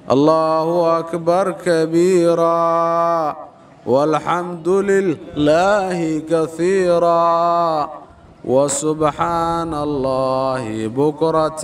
الله أكبر كبيرا والحمد لله كثيرا وسبحان الله بكرة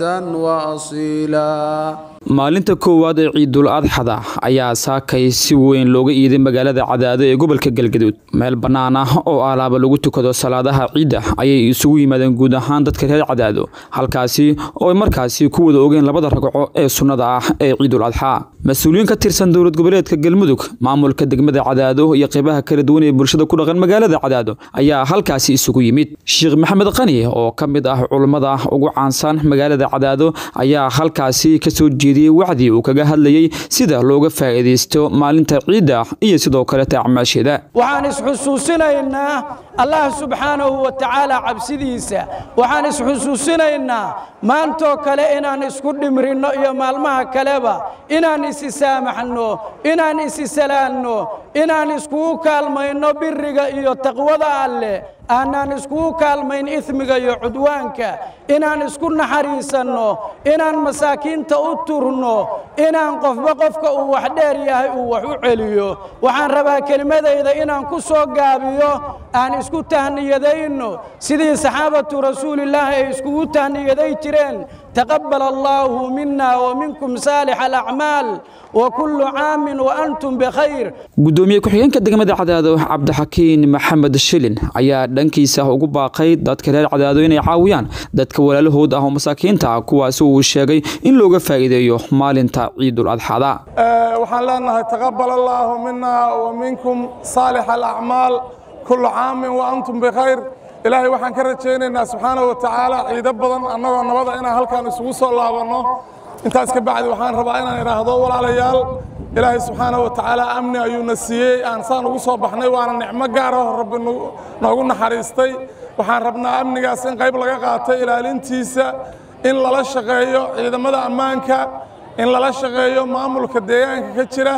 وأصيلا maalinta koowaad ee ciidul adxada ayaa saakay si weyn looga iiday magaalada cadaado ee gobolka galgaduud meel bannaan ah oo alaaba lagu tukado salaadaha ciidda ayay isugu yimaadeen guud ahaan dadka reer cadaado halkaasi oo ay markaasi ku wada ogeen labada ragco ee sunnada ah ee ciidul adxaa mas-uuliyiin ka tirsan dowlad goboleedka galmudug maamulka degmada cadaado iyo qeybaha kala duwan ee bulshada ku dhaqan magaalada cadaado ayaa halkaasi isugu yimid sheekh maxamed qani oo ka mid ah culummada ugu caansan magaalada cadaado ayaa halkaasi kasoo jeeda wacdi uu kaga hadlayay sida looga faa'iidaysto maalinta ciidda iyo sidoo kaleta acmaasheeda waxaan isxusuusinaynaa allah subxaanahu wa tacaala cabsidiisa waxaan isxusuusinaynaa maantoo kale inaan isku dhimrinno iyo maalmaha kaleba inaan isi saamaxno inaan isi salaanno inaan iskugu kaalmayno biriga iyo taqwada alleh aanaan iskugu kaalmayn ismiga iyo cudwaanka inaan isku naxariisanno inaan masaakiinta u turno inaan qofba qofka uu wax dheer yahay uu wax u celiyo waxaan rabaa kelimadayda inaan ku soo gaabiyo aan isku tahniyadayno sidii saxaabatu rasuulillaahi ay iskugu tahniyaday jireen taqabbal allaahu mina wa minkum saalix alacmaal wa kullu caamin wa antum bikhayr gudoomiye ku-xigeenka degmada cadaado cabdixakiin maxamed shilin ayaa dhankiisa ugu baaqay dadka reer cadaado inay caawiyaan dadka walaalahood ah oo masaakiinta ah kuwaasi uu sheegay in looga faa'iideeyo maalinta ciidul adxada waxaan leenahay taqabbal allaahu mina wa minkum saalix alacmaal kullu caamin wa antum bikhayr ilaahay waxaan ka rajaynaynaa subxaanahu wa tacaala ciido badan annagoo nabada inaan halkaan isugu soo laabanno intaas ka bacdi waxaan rabaa inaan idhaahdo walaalayaal ilaahay subxaanahu wa tacaala amni ayuuna siiyey aan saan ugu soo baxnay waana nicmo gaaraho rabbi noogu naxariistay waxaan rabnaa amnigaas in qayb laga qaatay ilaalintiisa in lala shaqeeyo ciidamada ammaanka in lala shaqeeyo maamulka deegaanka ka jira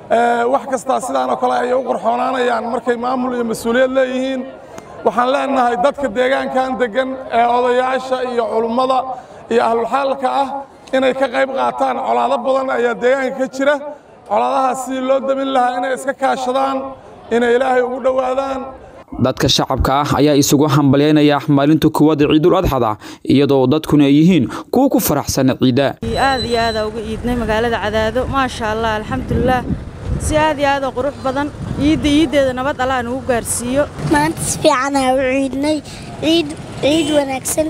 wax kastaa sidaan oo kale ayay u qorxoonaanayaan markay maamul iyo mas-uuliyad leeyihiin waxaan leenahay dadka deegaankan deggan ee odayaasha iyo culummada iyo ahlulxaalka ah inay ka qayb qaataan colaado badan ayaa deegaanka ka jira colaadahaas sidii loo damin lahaa inay iska kaashadaan inay ilaahay ugu dhowaadaan dadka shacabka ah ayaa isugu hambalyaynaya maalinta koowaad ee ciidul adxada iyadoo dadkuna ay yihiin kuwa ku faraxsan ciidda aad iyo aada uga iidnay magaalada cadaado maasha allah alxamdulilah si aad iyo aada qurux badan ciidda iiddeeda nabad allah nagu gaarsiiyo maanta si fiicanaa u ciidnay ciid ciid wanaagsan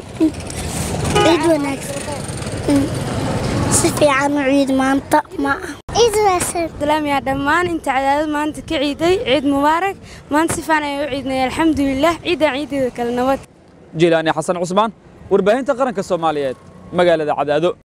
ciid wanaagsan si fiican u ciid maanta ma salaamiyaa dhammaan inta cadaadad maanta ka ciiday ciid mubaarak maanta si fiican ayaan u ciidnay alxamdulilah ciidan ciiddeeda kale nabad jilaani xasan cusmaan warbaahinta qaranka soomaaliyeed magaalada cadaado